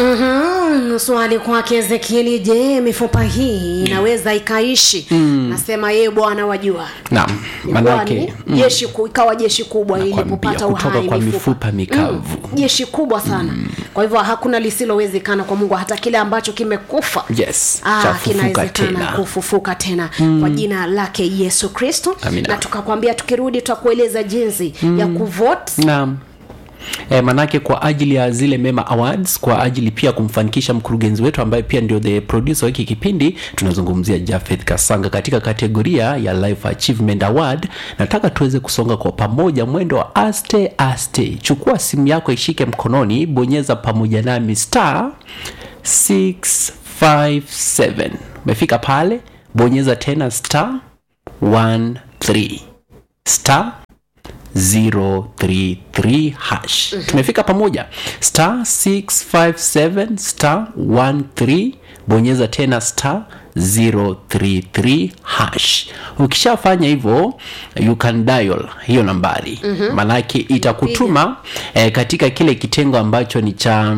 Mhm, swali kwake ezekieli je mifupa hii inaweza ikaishi mm. nasema yeye bwana wajua naam Ilikuwa manake ni jeshi ku, ikawa jeshi kubwa ili Nakwambia, kupata kutoka uhai kwa mifupa mikavu. mm, jeshi kubwa sana mm. kwa hivyo hakuna lisilowezekana kwa mungu hata kile ambacho kimekufa yes Ah, chafufuka kinawezekana tena kufufuka tena mm. kwa jina lake yesu kristo Amina. na tukakwambia tukirudi tutakueleza jinsi mm. ya kuvote naam E, manake kwa ajili ya zile mema awards kwa ajili pia kumfanikisha mkurugenzi wetu ambaye pia ndio the producer wa hiki kipindi tunazungumzia jafeth kasanga katika kategoria ya life achievement award nataka tuweze kusonga kwa pamoja mwendo wa aste aste chukua simu yako ishike mkononi bonyeza pamoja nami star 657 umefika pale bonyeza tena star 13 star 033 hash tumefika pamoja star 657 star 13 bonyeza tena star 033 hash ukishafanya hivyo you can dial hiyo nambari mm-hmm. manake itakutuma eh, katika kile kitengo ambacho ni cha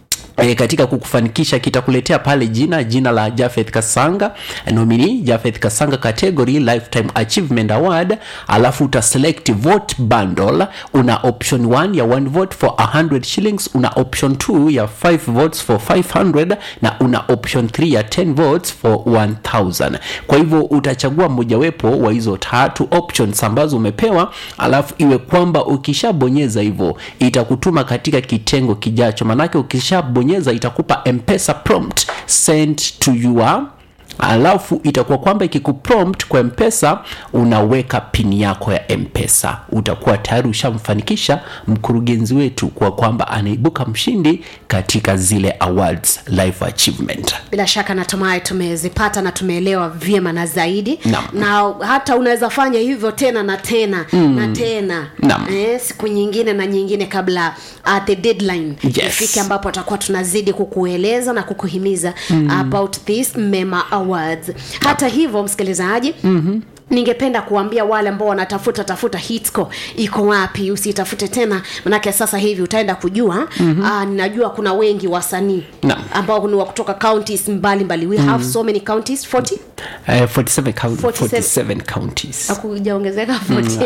E, katika kukufanikisha kitakuletea pale jina jina la jafeth kasanga nomini jafeth kasanga category lifetime achievement award alafu utaselect vote bundle una option 1 ya 1 vote for 100 shillings una option 2 ya 5 votes for 500 na una option 3 ya 10 votes for 1000 kwa hivyo utachagua mojawepo wa hizo tatu options ambazo umepewa alafu iwe kwamba ukishabonyeza hivyo itakutuma katika kitengo kijacho manake ukishabonyeza itakupa mpesa prompt sent to your alafu itakuwa kwamba ikikuprompt kwa mpesa unaweka pini yako ya mpesa utakuwa tayari ushamfanikisha mkurugenzi wetu kwa kwamba anaibuka mshindi katika zile awards life achievement bila shaka natumai tumezipata na tumeelewa vyema na zaidi Naam. na hata unaweza fanya hivyo tena na tena mm. na tena Naam. eh, siku nyingine na nyingine kabla uh, the deadline Yes. ifike ambapo tutakuwa tunazidi kukueleza na kukuhimiza mm. about this mema awards hata hivyo msikilizaji mm-hmm ningependa kuambia wale ambao wanatafuta tafuta hitco iko wapi usitafute tena manake sasa hivi utaenda kujua mm-hmm. uh, ninajua kuna wengi wasanii Naam. ambao ni wa kutoka counties mbalimbali we have so many counties 40 uh, 47, count, 47 47 counties akujaongezeka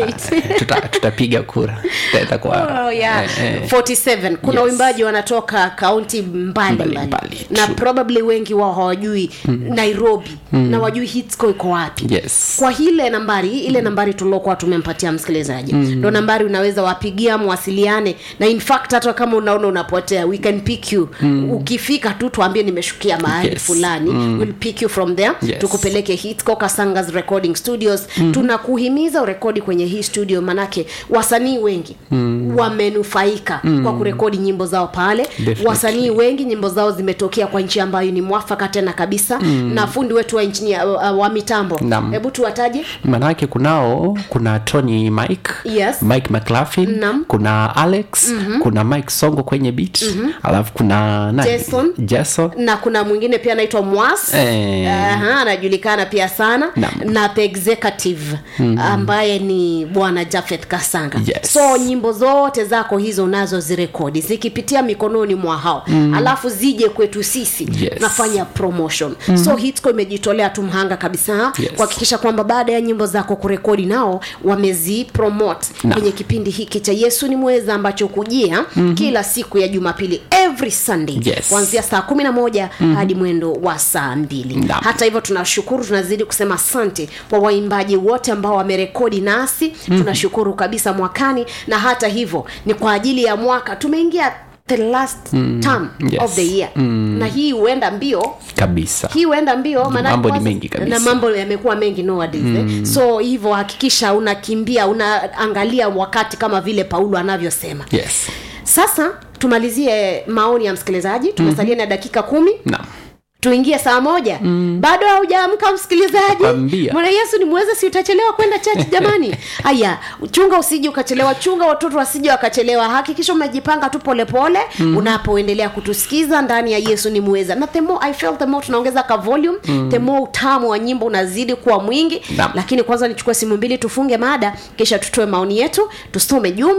48 Tuta- tutapiga kura Tutaenda kwa Oh, yeah. eh, eh. 47 kuna Yes. uimbaji wanatoka kaunti mbalimbali Mbalimbali, na true. probably wengi wao hawajui nairobi na wajui hitsco iko wapi yes kwa ile nambari ile nambari tuliokuwa tumempatia msikilizaji ndo nambari unaweza wapigia mwasiliane na in fact hata kama unaona unapotea we can pick you ukifika tu tuambie nimeshukia mahali Yes. fulani we'll pick you from there Yes. tukupeleke hitco kasangas recording studios tunakuhimiza urekodi kwenye hii studio manake wasanii wengi wamenufaika kwa kurekodi nyimbo zao pale Definitely. wasanii wengi nyimbo zao zimetokea kwa nchi ambayo ni mwafaka tena kabisa na fundi wetu wa nchini uh, wa mitambo Naam. hebu tuwataje manake kunao kuna tony mike Yes. mike mclaughlin Naam. kuna alex mm-hmm. kuna mike songo kwenye beat mm-hmm. alafu kuna nani? Jason. jason na kuna mwingine pia anaitwa mwas Eh. Aha, anajulikana pia sana Naam. na the executive mm-hmm. ambaye ni bwana jafeth kasanga Yes. so nyimbo zote zako hizo unazo zirekodi zikipitia mikononi mwa hao mm-hmm. alafu zije kwetu sisi Yes. tunafanya promotion mm-hmm. so hitco imejitolea tu mhanga kabisa Yes. kuhakikisha kwamba baada ya nyimbo zako kurekodi nao wamezipromote Naam. kwenye kipindi hiki cha yesu ni mweza ambacho kujia mm-hmm. kila siku ya jumapili every sunday Yes. kuanzia saa kumi na moja mm-hmm. hadi mwendo wa saa mbili Naam. hata hivyo tunashukuru tunazidi kusema asante kwa waimbaji wote ambao wamerekodi nasi mm-hmm. tunashukuru kabisa mwakani na hata hivyo ni kwa ajili ya mwaka tumeingia the last mm, term yes. of the year mm. na hii huenda mbio kabisa hii huenda mbio maana Mambo ni kwanza- mengi kabisa. na mambo yamekuwa mengi nowadays mm. eh? so hivyo hakikisha unakimbia unaangalia wakati kama vile paulo anavyosema yes sasa tumalizie maoni ya msikilizaji tumesalia na dakika kumi naam tuingie saa moja mm. bado haujaamka msikilizaji Nakwambia. mwana yesu ni mweze si utachelewa kwenda chachi jamani haya chunga usije ukachelewa chunga watoto wasije wakachelewa hakikisha umejipanga tu polepole mm. unapoendelea kutusikiza ndani ya yesu ni mweza na the more i felt the more tunaongeza ka volume mm. the more utamu wa nyimbo unazidi kuwa mwingi Naam. lakini kwanza nichukue simu mbili tufunge mada kisha tutoe maoni yetu tusome jumbe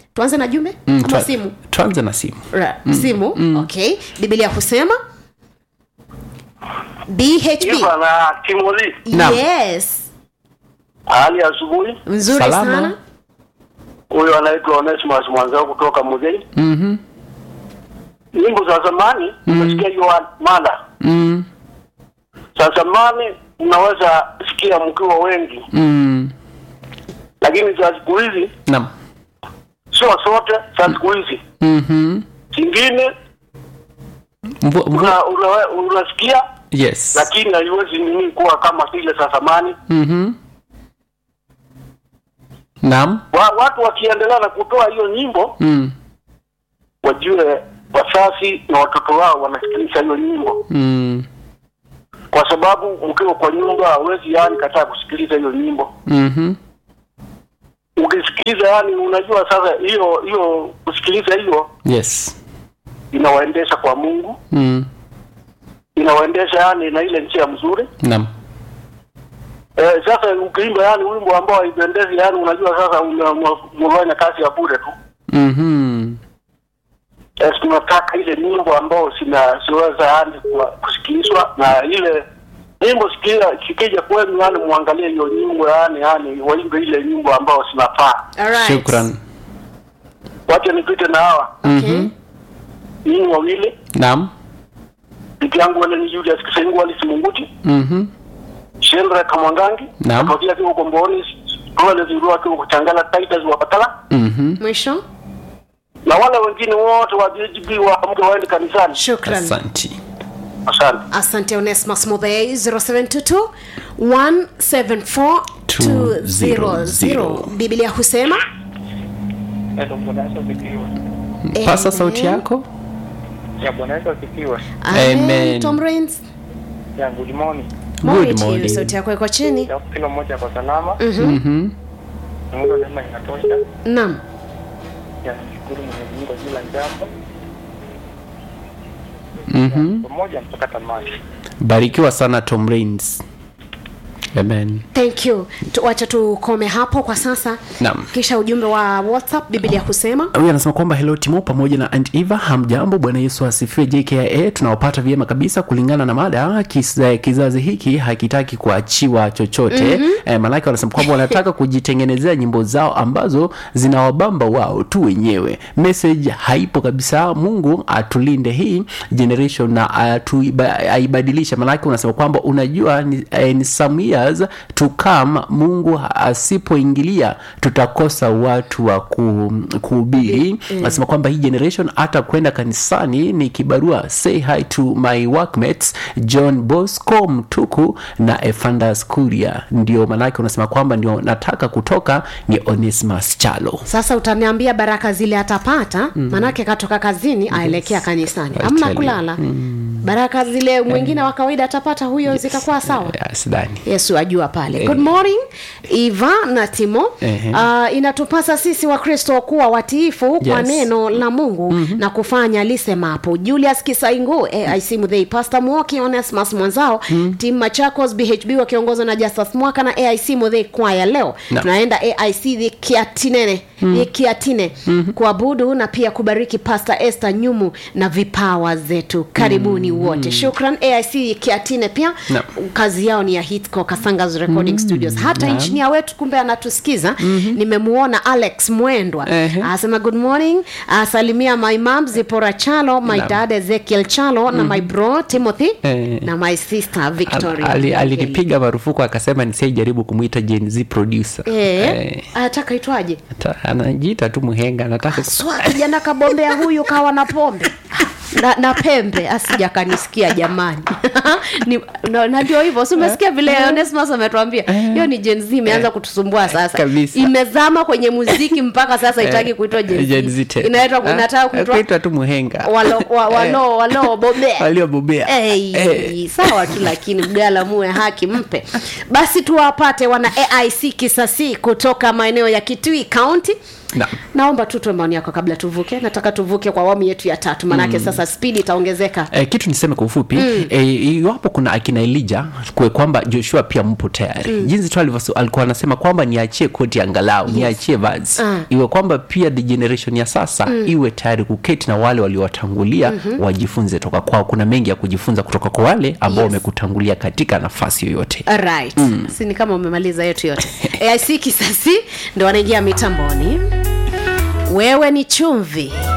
tuanze na jumbe Mm, ama tua- simu tuanze na simu Ra, simu okay biblia husema bhb Iva na Timothy, Naam. yes hali ya asubuhi. nzuri Salama. sana huyo anaitwa Onesimus mwanzao kutoka Muzei. Mhm. Nyimbo za zamani umesikia hiyo wa- mada Mm. za zamani, mnaweza sikia mkiwa wengi, Mm. lakini za siku hizi Naam. sio sote. Za siku hizi Mhm. zingine Mvua, mvua. una, una, unasikia Yes. lakini haiwezi nini kuwa kama zile za zamani. Mhm. Naam. Wa, watu wakiendelea na kutoa hiyo nyimbo, Mm. wajue wazazi na watoto wao wanasikiliza hiyo nyimbo, Mm. kwa sababu mkiwa kwa nyumba hawezi yani kataa kusikiliza hiyo nyimbo. Mhm. Ukisikiliza yani, unajua sasa hiyo hiyo kusikiliza hiyo Yes. inawaendesha kwa Mungu, Mm. inawaendesha yani na ile njia mzuri. Naam. Eh, sasa ukiimba yani wimbo ambao haipendezi yani, unajua sasa una- una- unafanya kazi ya bure tu. Mhm. Eh, tunataka ile nyimbo ambao sina siweza yani kuwa- kusikilizwa na ile nyimbo sikia sikija kwenu yani muangalie hiyo nyimbo yani yani waimbe ile nyimbo ambao zinafaa. Alright. Shukran. Wacha nipite na hawa Okay. nyinyi wawili, Naam. bibi yangu wale ni Julius Kisengu Alice Munguti, Mhm. Shendra Kamwangangi, Naam. Atokea kiwa Komboni, Rwale Zirua kiwa Kuchangala, Titus wa Patala Mhm. mwisho na wale wengine wote wa BGB wa mke waende kanisani. shukran Asanti. Asante. asante onesmas mobei 0722 174 200 biblia husema Pasa Amen. sauti yako. Ya Bwana Yesu asifiwe. Amen. Amen. Tom Rains. Ya good morning. Morning Good to you. morning. sauti yako iko chini Ya kila mmoja kwa salama. Mhm. Mungu neema inatosha. naam Ya nashukuru Mwenyezi Mungu kwa kila jambo. Mhm. Pamoja mpaka tamati. Barikiwa sana Tom Rains. Amen. thank you Tu- wacha tukome hapo kwa sasa Naam. kisha ujumbe wa whatsapp biblia husema huyu anasema kwamba hello timo pamoja na Aunt eva hamjambo bwana yesu asifiwe jkia tunawapata vyema kabisa kulingana na mada kisa, kizazi hiki hakitaki kuachiwa chochote mm-hmm. eh, malaki wanasema kwamba wanataka kujitengenezea nyimbo zao ambazo zinawabamba wao tu wenyewe message haipo kabisa mungu atulinde hii generation na atuiba- aibadilishe malaki unasema kwamba unajua ni, eh, ni some years to come mungu asipoingilia tutakosa watu wa ku, kuhubiri anasema kwamba hii generation hata kwenda kanisani ni kibarua say hi to my workmates john bosco mtuku na efandas kuria ndio manake unasema kwamba ndio nataka kutoka ni onesmas chalo sasa utaniambia baraka zile atapata mm. manake katoka kazini aelekea kanisani I amna tell you. kulala baraka zile mwingine wa kawaida atapata huyo zitakuwa sawa Ya, sidhani yesu ajua pale good morning iva na timo Ehe. uh, inatupasa sisi wakristo kuwa watiifu yes. kwa Yes. neno la mungu mm-hmm. na kufanya lisemapo julius kisaingu aic mudhei pasta mwoki onesmas mwanzao mm-hmm. tim machakos bhb wakiongozwa na justus mwaka na aic mudhei kwaya leo Na. tunaenda aic kiatinene mm. kiatine mm-hmm. kuabudu na pia kubariki pasta este nyumu na vipawa zetu karibuni mm-hmm. wote shukran aic kiatine pia Na. kazi yao ni ya hitco kasangas recording studios hata naam. injinia wetu kumbe anatusikiza nimemuona alex mwendwa Ehe. asema good morning asalimia my mam zipora chalo my Naam. dad ezekiel chalo na my bro timothy Eh. na my sister victoria Al- ali- alinipiga marufuku akasema nisiaijaribu kumwita Gen Z producer Eh, Eh, anataka itwaje ata- anajiita tu mhenga anataka swa kijana kabombea huyu kawa na pombe na, na pembe asija kanisikia jamani Ni- na na ndio hivyo si umesikia vile onesmas ametuambia hiyo ni jenz imeanza kutusumbua sasa Kabisa. imezama kwenye muziki mpaka sasa itaki kuitwa Gen Z jenz tena. inaitwa Ah, inataka kuitwa kuitwa tu mhenga walo wa- walo walo bobea waliobobea Hey, Eh. sawa tu lakini mgala muwe haki mpe basi tuwapate wana aic kisasi kutoka maeneo ya kitui county Naam. naomba tu toe maoni yako kabla tuvuke nataka tuvuke kwa awamu yetu ya tatu maanake mm. sasa spidi itaongezeka Eh, kitu niseme kwa ufupi mm. eh, iwapo kuna akina elija kwe kwamba joshua pia mpo tayari mm. jinsi tu alivyo- alikuwa anasema kwamba niachie koti angalau yes. niachie vazi Ah. iwe kwamba pia the generation ya sasa mm. iwe tayari kuketi na wale waliowatangulia mm-hmm. wajifunze toka kwao kuna mengi ya kujifunza kutoka kwa wale ambao Yes. wamekutangulia katika nafasi yoyote right mm. si ni kama umemaliza yetu yote aic kisasi ndo wanaingia mitamboni wewe ni chumvi